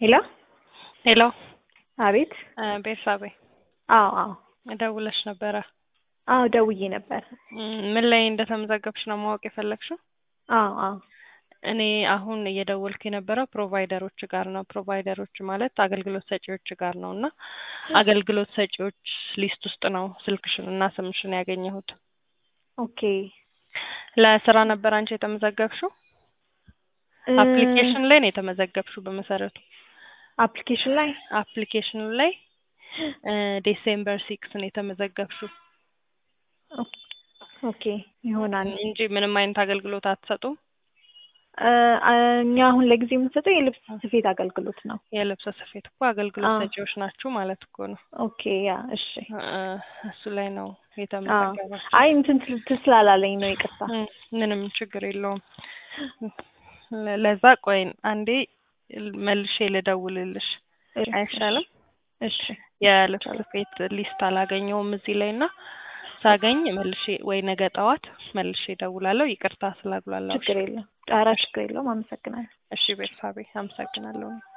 ሄሎ ሄሎ አቤት ቤርሳቤ አዎ አዎ ደውለሽ ነበረ። አዎ ደውዬ ነበር። እም፣ ምን ላይ እንደተመዘገብሽ ነው ማወቅ የፈለግሽው? አዎ አዎ እኔ አሁን እየደወልኩ የነበረው ፕሮቫይደሮች ጋር ነው። ፕሮቫይደሮች ማለት አገልግሎት ሰጪዎች ጋር ነው እና አገልግሎት ሰጪዎች ሊስት ውስጥ ነው ስልክሽን እና ስምሽን ያገኘሁት። ኦኬ ለስራ ነበር አንቺ የተመዘገብሽው? እ፣ አፕሊኬሽን ላይ ነው የተመዘገብሽው በመሰረቱ አፕሊኬሽን ላይ አፕሊኬሽኑ ላይ እ፣ ዴሴምበር ሲክስ ነው የተመዘገብሽው ኦኬ ኦኬ ይሆናል። እንጂ ምንም አይነት አገልግሎት አትሰጡም። እ፣ እኛ አሁን ለጊዜ የምንሰጠው የልብስ ስፌት አገልግሎት ነው። የልብስ ስፌት እኮ አገልግሎት አዎ። ሰጪዎች ናችሁ ማለት እኮ ነው። ኦኬ ያ እሺ። እ፣ እሱ ላይ ነው አዎ የተመዘገበው። አይ እንትን ትል- ትል ስላላለኝ ነው ይቅርታ። እም፣ ምንም ችግር የለውም። ለ- ለዛ ቆይ አንዴ መልሼ ልደውልልሽ እሺ፣ አይሻልም? እሺ የልብስ ስፌት ሊስት አላገኘውም እዚህ ላይ እና ሳገኝ መልሼ ወይ ነገ ጠዋት መልሼ እደውላለሁ። ይቅርታ ስላጉላላሁሽ። ችግር የለም። ጣራ ችግር የለውም። አመሰግናለሁ። እሺ ቤርሳቤ አመሰግናለሁ።